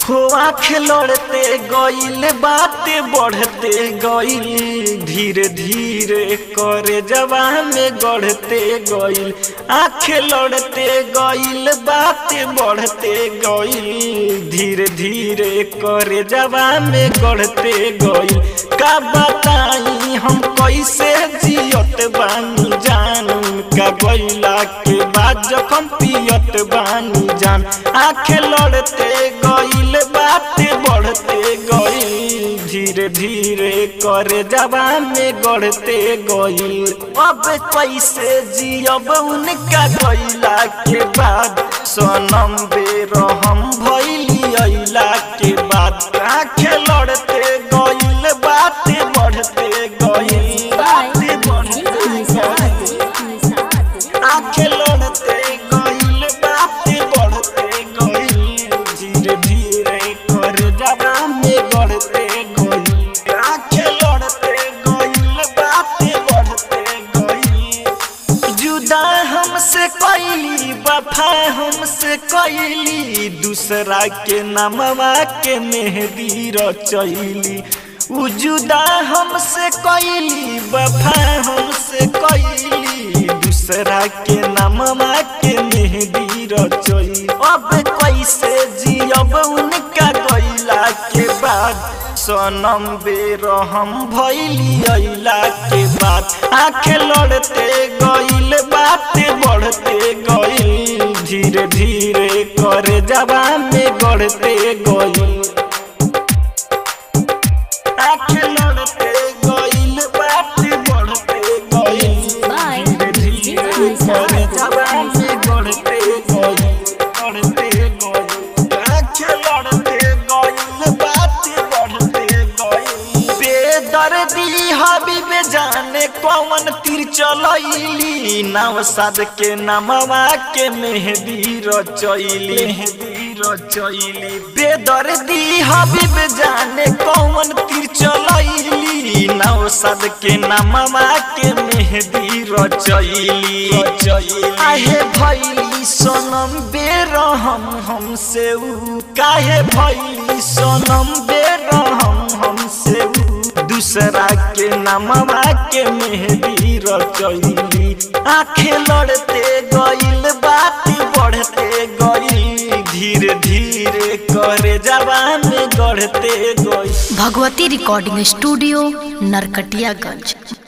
हो आँख लड़ते गईल बातें बढ़ते गईल धीरे धीरे करे जवान में गढ़ते गईल आँख लड़ते गईल बातें बढ़ते गईल धीरे धीरे करे जवान में गढ़ते गईल का बताई हम कैसे जियत बानी जानू का गईला के बाद जखम पियत बानी जान आँख लड़ते गईल बातें बढ़ते गईल धीरे धीरे करे जवान में गढ़ते गईल अब कैसे जियब उनका गईला के बाद सनम बेरहम भैली अइला के बाद आँख लड़ते गईल बातें बढ़ते गईल बातें बढ़ते गईल आँखें लड़ते गईल बातें बढ़ते गईल धीरे धीरे कर जवा में बढ़ते गईल आँखें लड़ते गईल बातें बढ़ते गईल जुदा हमसे कैली वफा हमसे कैली दूसरा के नामवा के मेहदी रचैली उ जुदा हमसे कैली वफा हमसे कैली दूसरा के नामवा के मेहदी रचई अब कैसे जियब उनका गईला के बाद सनम बेरहम भैली अइला के बाद आँख लड़ते गईल बातें बढ़ते गईल धीरे धीरे करे जवान में गढ़ते गईल आँख लड़ते गईल बातें बढ़ते गईल धीरे धीरे करे जवान में गढ़ते गईल गढ़ते गईल आँख लड़ते गईल बातें बढ़ते गईल बेदर्दी हबीब जाने कौन तीर चलैली नाव साद के नामवा के मेहदी रचैली मेहदी रचैली बेदर्दी हबीब जाने कौन तीर चलैली नाव साद के नामवा के मेहदी रचैली रचैली आहे भैली सोनम बेरहम हमसे ऊ काहे भैली सोनम बेरहम हमसे ऊ दूसरा के नामवा के मेहदी रचैली आँखें लड़ते गईल बात बढ़ते गईल धीरे धीरे करे जवान गढ़ते गईल भगवती रिकॉर्डिंग स्टूडियो नरकटियागंज